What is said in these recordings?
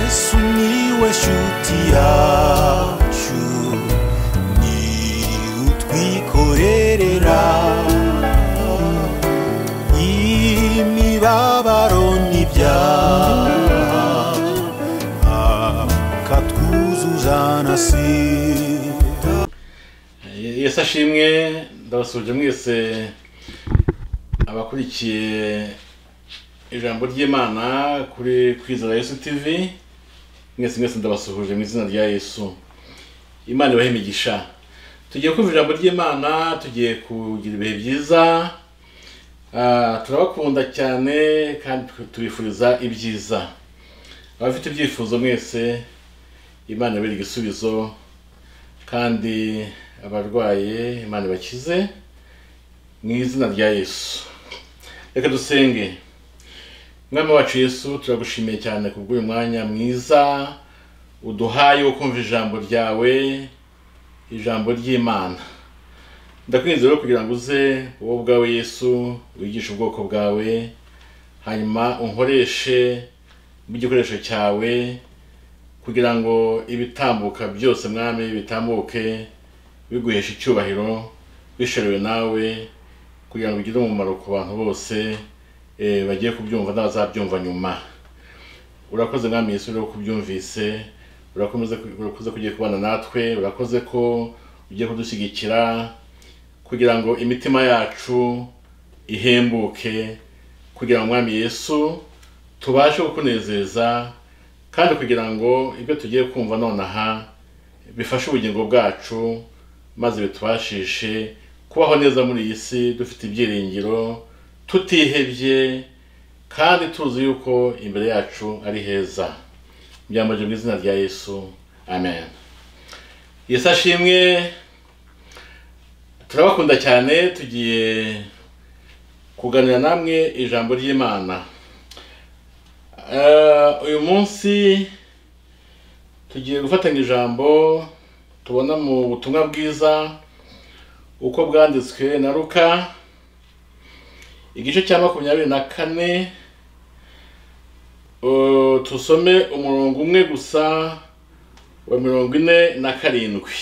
sumiłeś utiaciu ni utwikorerera imibabaro n'ibyaha akatwuzuza na sida yesu ashimwe ndabasuje mwese abakurikiye ijambo ry'imana kuri kwizera yesu tivi mwese mwese ndabasuhuje mu izina rya yesu imana ibahe imigisha tugiye kumva ijambo ry'imana tugiye kugira ibihe byiza Ah, turabakunda cyane kandi tu- tubifuriza ibyiza abafite ibyifuzo mwese imana ibere igisubizo kandi abarwaye imana ibakize mu izina rya yesu reka dusenge mwami wacu yesu turagushimiye cyane kubw'uyu mwanya mwiza uduhaye wo kumva ijambo ryawe ijambo ry'imana ndakwinze rero kugira ngo uze wowe ubwawe yesu wigishe ubwoko bwawe hanyuma unkoreshe nk'igikoresho cyawe kugira ngo ibitambuka byose mwami bitambuke biguhesha icyubahiro bisherewe nawe kugira ngo bigire umumaro ku bantu bose eh, bagiye kubyumva n'abazabyumva nyuma urakoze mwami yesu rero ko ubyumvise urakomeze urakoze ko ugiye kubana natwe urakoze ko ugiye kudushyigikira kugira ngo imitima yacu ihembuke kugira ngo mwami yesu tubashe kukunezeza kandi kugira ngo ibyo tugiye kumva nonaha bifashe ubugingo bwacu maze bitubashishe kubaho neza muri iyi si dufite ibyiringiro tutihebye kandi tuzi yuko imbere yacu ari heza byambaje mu izina rya yesu amen yesu ashimwe turabakunda cyane tugiye kuganira namwe ijambo ry'imana Eh, uyu munsi tugiye gufatanya ijambo tubona mu butumwa bwiza uko bwanditswe na ruka igice cya makumyabiri na kane Eh, tusome umurongo umwe gusa wa mirongo ine na karindwi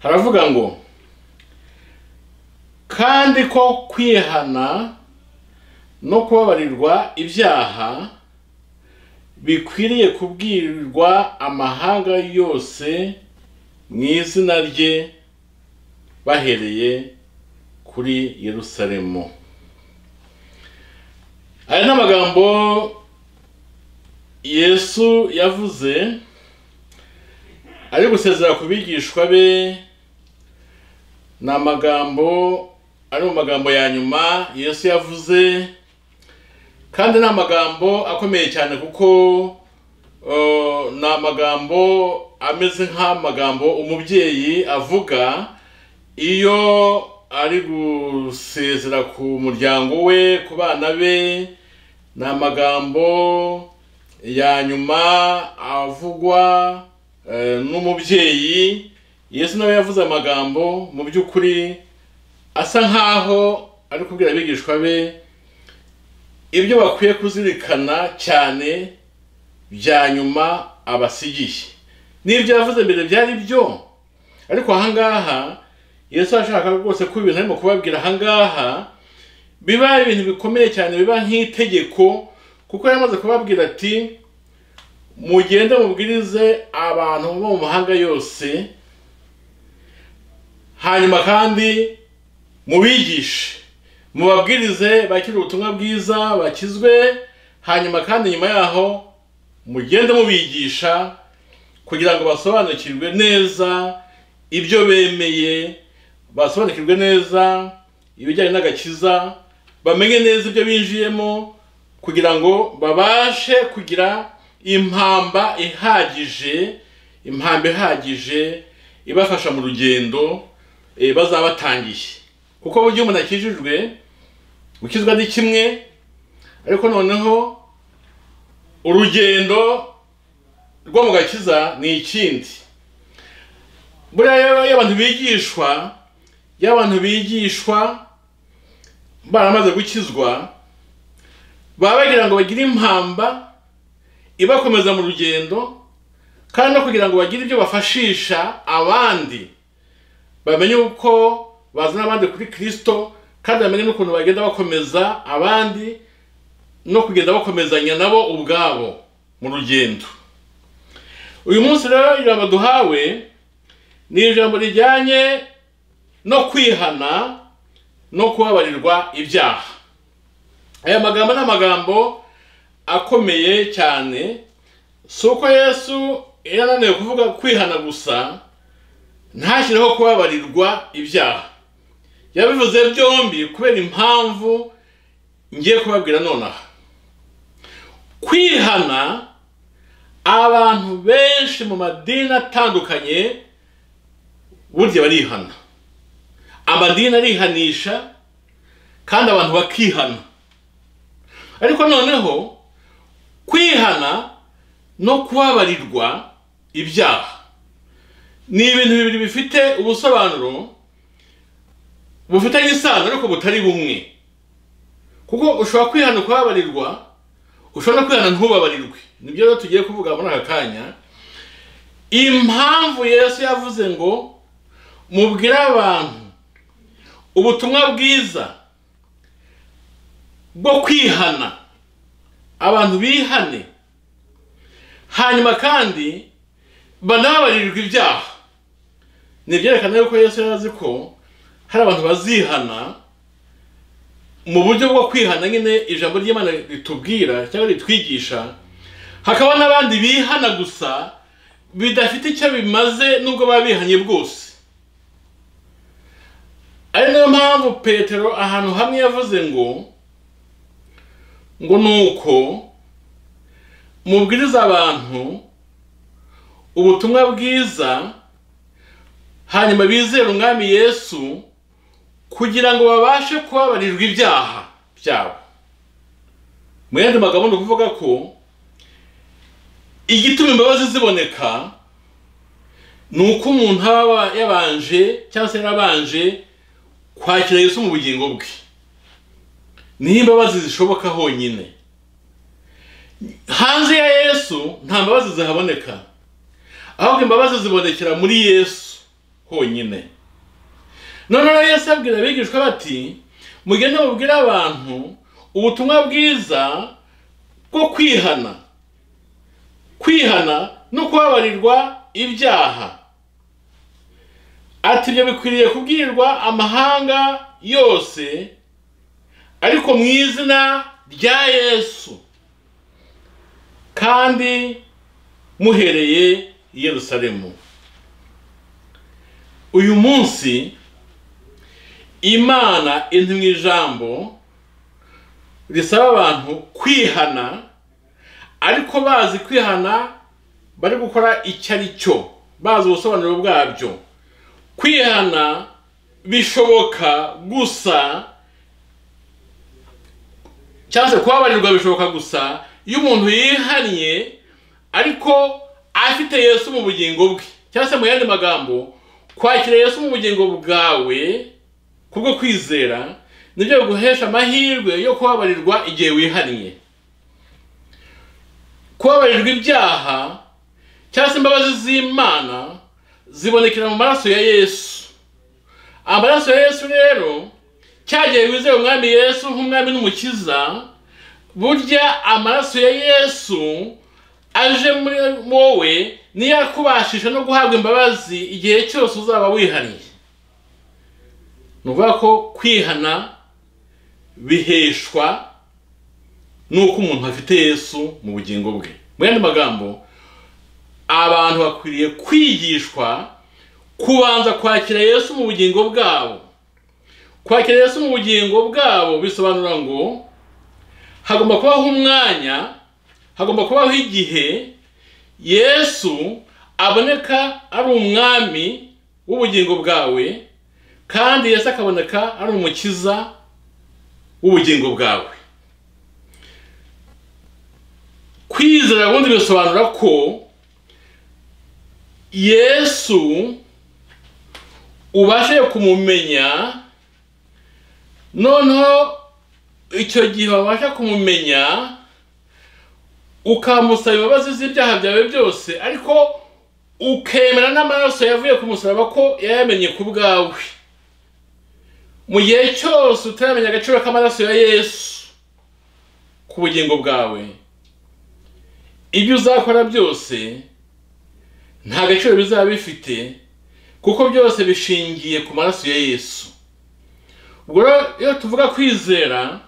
haravuga ngo kandi ko kwihana no kubabarirwa ibyaha bikwiriye kubwirirwa amahanga yose mu izina rye bahereye kuri yerusalemu aya ni amagambo yesu yavuze ari gusezera ku bigishwa be ni amagambo ari mu magambo ya nyuma yesu yavuze kandi ni amagambo akomeye cyane kuko uh, ni amagambo ameze nk'amagambo umubyeyi avuga iyo ari gusezera ku muryango we ku bana be ni amagambo ya nyuma avugwa eh, n'umubyeyi yesu nawe yavuze amagambo mu by'ukuri asa nkaho ari kubwira abigishwa be ibyo bakwiye kuzirikana cyane bya nyuma abasigiye n'ibyo yavuze mbere byari byo ariko ahangaha yesu ashaka rwose ko ibintu arimo kubabwira ahangaha biba ibintu bikomeye cyane biba nk'itegeko kuko yamaze kubabwira ati mugende mubwirize abantu bo mu mahanga yose hanyuma kandi mubigishe mubabwirize bakire ubutumwa bwiza bakizwe hanyuma kandi nyuma yaho mugende mubigisha kugira ngo basobanukirwe neza ibyo bemeye basobanukirwe neza ibijyanye n'agakiza bamenye neza ibyo binjiyemo kugira ngo babashe kugira impamba ihagije impamba ihagije ibafasha mu rugendo eh, bazaba batangiye kuko burya umuntu akijijwe gukizwa ni kimwe ariko noneho urugendo rwo mu gakiza ni ikindi buriya rero iyo abantu bigishwa iyo abantu bigishwa baramaze gukizwa baba bagira ngo bagire impamba ibakomeza mu rugendo kandi no kugira ngo bagire ibyo bafashisha abandi bamenye uko bazana abandi kuri kirisito kandi bamenye n'ukuntu bagenda bakomeza abandi no kugenda bakomezanya nabo ubwabo mu rugendo uyu munsi rero ijambo duhawe ni ijambo rijyanye no kwihana no kubabarirwa ibyaha aya magambo ni amagambo akomeye cyane si uko yesu yari ananiwe kuvuga kwihana gusa ntashyireho kubabarirwa ibyaha yabivuze byombi kubera impamvu ngiye kubabwira nonaha kwihana abantu benshi mu madini atandukanye burya barihana amadini arihanisha kandi abantu bakihana ariko noneho kwihana no kubabarirwa ibyaha ni ibintu bibiri bifite ubusobanuro bufitanye isano ariko butari bumwe kuko ushobora kwihana ukababarirwa ushobora no kwihana ntubabarirwe nibyo rero tugiye kuvuga muri aka kanya impamvu yesu yavuze ngo mubwire abantu ubutumwa bwiza bwo kwihana abantu bihane hanyuma kandi banababarirwe ibyaha ni ibyerekana yuko yesu yari azi ko hari abantu bazihana mu buryo bwo kwihana nyine ijambo ry'imana ritubwira cyangwa ritwigisha hakaba n'abandi bihana gusa bidafite icyo bimaze nubwo baba bihanye bwose ari nayo mpamvu petero ahantu hamwe yavuze ngo ngo ni uko mubwiriza abantu ubutumwa bwiza hanyuma bizere umwami yesu kugira ngo babashe kubabarirwa ibyaha byabo mu yandi magambo ni ukuvuga ko igituma imbabazi ziboneka ni uko umuntu aba yabanje cyangwa se yarabanje kwakira Yesu mu bugingo bwe niho imbabazi zishoboka honyine hanze ya yesu nta mbabazi zihaboneka ahubwo imbabazi zibonekera muri yesu honyine noneho yesu abwira abigishwa bati mugende mubwire abantu ubutumwa bwiza bwo kwihana kwihana no kubabarirwa ibyaha ati ibyo bikwiriye kubwirwa amahanga yose ariko mu izina rya yesu kandi muhereye i Yerusalemu uyu munsi imana iri mu ijambo risaba abantu kwihana ariko bazi kwihana bari gukora icyo ari cyo bazi ubusobanuro bwabyo kwihana bishoboka gusa cyangwa se kubabarirwa bishoboka gusa iyo umuntu yihannye ariko afite Yesu mu bugingo bwe cyangwa se mu yandi magambo kwakira Yesu mu bugingo bwawe kubwo kwizera nibyo biguhesha amahirwe yo kubabarirwa igihe wihariye kubabarirwa ibyaha cyangwa se imbabazi z'imana zibonekera mu maraso ya yesu amaraso ya yesu rero cyagiye wizeye umwami yesu nk'umwami n'umukiza burya amaraso ya yesu aje muri wowe niyo akubashisha no guhabwa imbabazi igihe cyose uzaba wihariye ni ukuvuga ko kwihana biheshwa n'uko umuntu afite yesu mu bugingo bwe mu yandi magambo abantu bakwiriye kwigishwa kubanza kwakira yesu mu bugingo bwabo kwakira yesu mu bugingo bwabo bisobanura ngo hagomba kubaho umwanya hagomba kubaho igihe yesu aboneka ari umwami w'ubugingo bwawe kandi Yesu akaboneka ari umukiza w'ubugingo bwawe kwizera ubundi bisobanura ko yesu ubashe kumumenya noneho icyo gihe wabasha kumumenya ukamusaba imbabazi z'ibyaha byawe byose ariko ukemera n'amaraso yavuye ku musaraba ko yayamenye ku bwawe mu gihe cyose utaramenya agaciro k'amaraso ya yesu ku bugingo bwawe ibyo uzakora byose nta gaciro bizaba bifite kuko byose bishingiye ku maraso ya yesu ubwo rero iyo tuvuga kwizera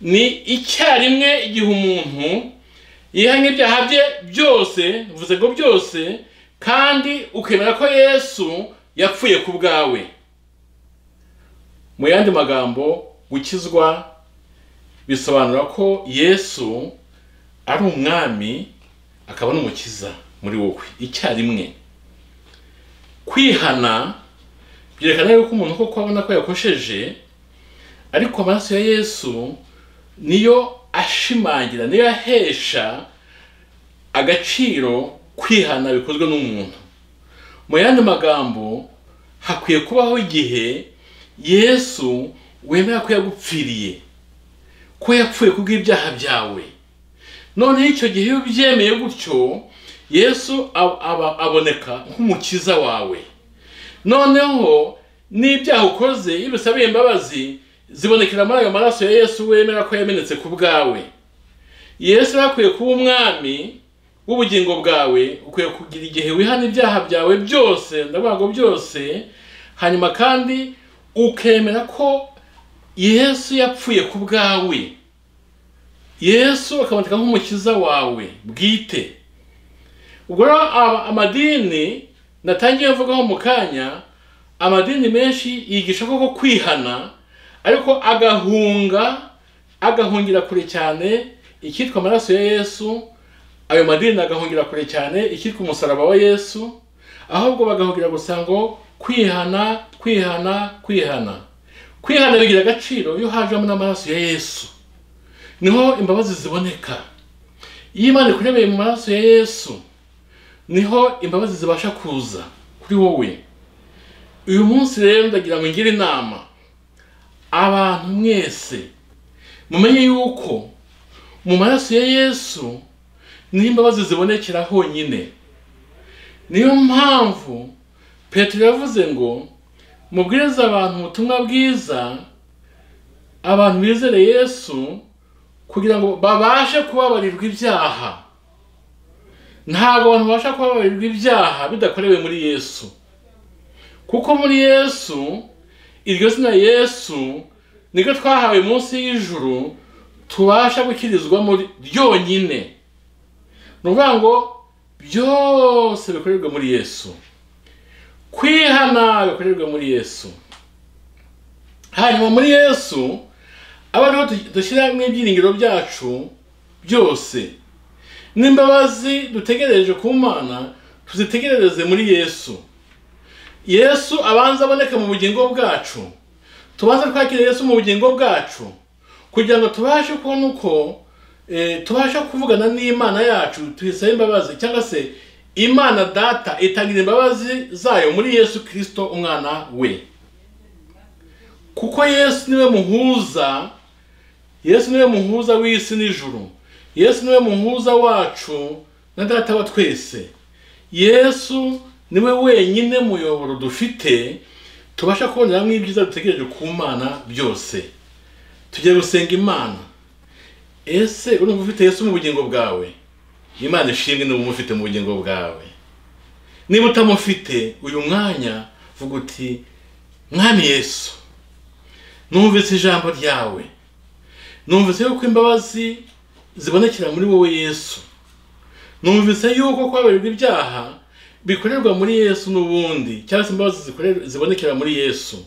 ni icyarimwe igihe umuntu yihanye ibyaha bye byose bivuze ngo byose kandi ukemera ko yesu yapfuye ku bwawe mu yandi magambo gukizwa bisobanura ko yesu ari umwami akaba n'umukiza muri wowe icyarimwe kwihana byerekana yuko umuntu koko abona ko yakosheje ariko amaraso ya yesu niyo ashimangira niyo ahesha agaciro kwihana bikozwe n'umuntu mu yandi magambo hakwiye kubaho igihe yesu wemera ko yagupfiriye ko yapfuye kubw'ibyaha byawe noneho icyo gihe iyo ubyemeye gutyo yesu ab- aba- aboneka nk'umukiza wawe noneho n'ibyaha ukoze iyo ubisabiye imbabazi zibonekera muri ayo maraso ya yesu wemera ko yamenetse ku bwawe yesu yari akwiye kuba umwami w'ubugingo bwawe ukwiye kugira igihe wihana ibyaha byawe byose ndavuga ngo byose hanyuma kandi ukemera ko yesu yapfuye ku bwawe yesu akaboneka nk'umukiza wawe bwite ubwo rero aba- amadini natangiye mvugaho mu kanya amadini menshi yigisha koko kwihana ariko agahunga agahungira kure cyane icyitwa amaraso ya yesu ayo madini agahungira kure cyane icyitwa umusaraba wa yesu ahubwo bagahungira gusa ngo kwihana kwihana kwihana kwihana bigira agaciro iyo hajemo n'amaraso ya yesu niho imbabazi ziboneka iyo imana ikurebeye mu maraso ya yesu niho imbabazi zibasha kuza kuri wowe uyu munsi rero ndagira ngo ngire inama abantu mwese mumenye yuko mu maraso ya yesu niho imbabazi zibonekera honyine niyo mpamvu petero yavuze ngo mubwirize abantu ubutumwa bwiza abantu bizere yesu kugira ngo babashe kubabarirwa ibyaha ntabwo abantu babasha kubabarirwa ibyaha bidakorewe muri yesu kuko muri yesu iryo zina yesu niryo twahawe munsi y'ijuru tubasha gukirizwamo ryonyine ni ukuvuga ngo byose bikorerwa muri yesu kwihana bikorerwa muri yesu hanyuma muri yesu aba ariho du- dushyiramo ibyiringiro byacu byose n'imbabazi dutegereje ku mana tuzitegerereze muri yesu yesu abanza aboneka mu bugingo bwacu tubanze twakire yesu mu bugingo bwacu kugira ngo tubashe kubona uko eh, tubasha kuvugana n'imana yacu tuyisaba imbabazi cyangwa se imana data itangira imbabazi zayo muri yesu kirisito umwana we kuko yesu niwe muhuza yesu niwe muhuza w'isi n'ijuru yesu niwe muhuza wacu na data wa twese yesu niwe wenyine muyoboro dufite tubasha kuboneramo ibyiza dutegereje ku mana byose tugiye gusenga imana ese urumva ufite yesu mu bugingo bwawe imana ishimwe niba umufite mu bugingo bwawe niba utamufite uyu mwanya vuga uti mwami yesu numvise ijambo ryawe numvise yuko imbabazi zibonekera muri wowe yesu numvise yuko kwabarirwa ibyaha bikorerwa muri yesu n'ubundi cyangwa se imbabazi zikorerwa- zibonekera muri yesu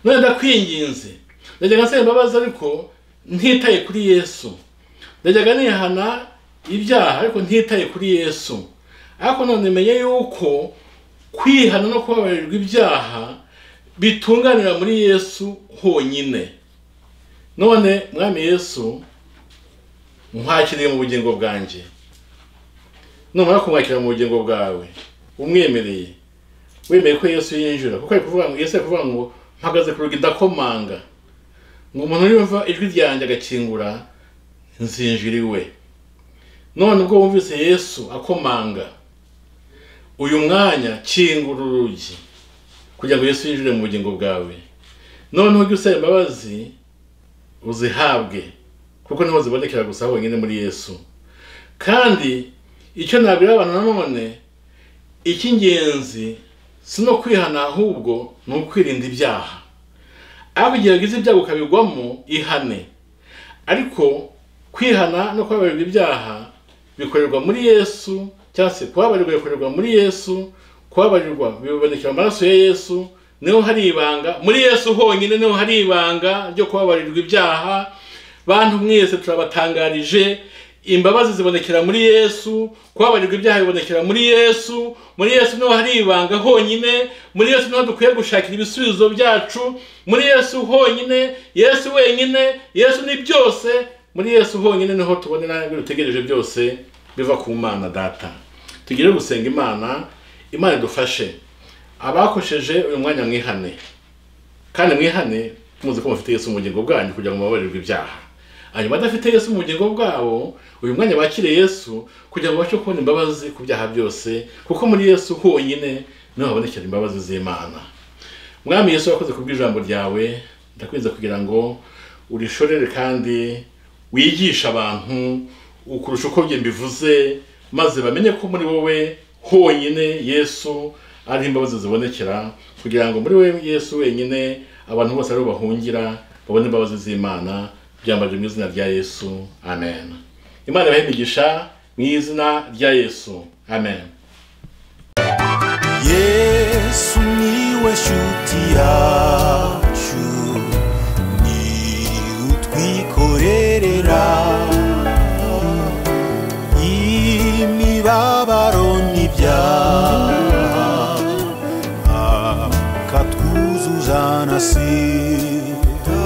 none ndakwinginze ndajyaga nsaba imbabazi ariko ntitaye kuri yesu ndajyaga nihana ibyaha ariko ntitaye kuri yesu ariko none menye yuko kwihana no kubabarirwa ibyaha bitunganira muri yesu honyine none mwami yesu nkwakiriye mu bugingo bwanjye numara kumwakira mu bugingo bwawe umwemereye wemeye ko yesu yinjira kuko ari kuvuga ngo yesu ari kuvuga ngo mpagaze ku rugi ndakomanga ngo umuntu yumva ijwi ryanjye agakingura nzinjira iwe none ubwo wumvise yesu akomanga uyu mwanya kingura urugi kugira ngo yesu yinjire mu bugingo bwawe none ujye usaba imbabazi uzihabwe kuko niho zibonekera gusa honyine muri yesu kandi icyo nabwira abantu nanone icy'ingenzi si no kwihana ahubwo ni ukwirinda ibyaha ariko igihe wagize ibyago ukabigwamo ihane ariko kwihana no kubabarirwa ibyaha bikorerwa muri yesu cyangwa se kubabarirwa bikorerwa muri yesu kubabarirwa bibonekera amaraso ya yesu niho hari ibanga muri yesu honyine niho hari ibanga ryo kubabarirwa ibyaha bantu mwese turabatangarije imbabazi zibonekera muri yesu kubabarirwa ibyaha bibonekera muri yesu muri yesu niho hari ibanga honyine muri yesu niho dukwiye gushakira ibisubizo byacu muri yesu honyine yesu wenyine yesu ni byose muri yesu honyine niho tubonera ibyo dutegereje byose biva ku mana data tugire gusenga imana imana idufashe abakosheje uyu mwanya mwihane kandi mwihane muzi ko mufite yesu mu bugingo bwanyu kugira ngo mubabarirwe ibyaha hanyuma adafite yesu mu bugingo bwabo uyu mwanya bakire yesu kugira ngo babashe kubona imbabazi ku byaha byose kuko muri yesu honyine niho habonekera imbabazi z'imana mwami yesu wakoze ku bw'ijambo ryawe ndakwinze kugira ngo urishorere kandi wigishe abantu ukurusha uko njye mbivuze maze bamenye ko muri wowe honyine yesu ariho imbabazi zibonekera kugira ngo muri we yesu wenyine abantu bose ariho bahungira babone imbabazi z'imana byambaje mu izina rya yesu amen imana ibahe imigisha mu izina rya yesu amen yesu niwe shuti yacu ni utwikorerera imibabaro n'ibyaha akatwuzuza na sida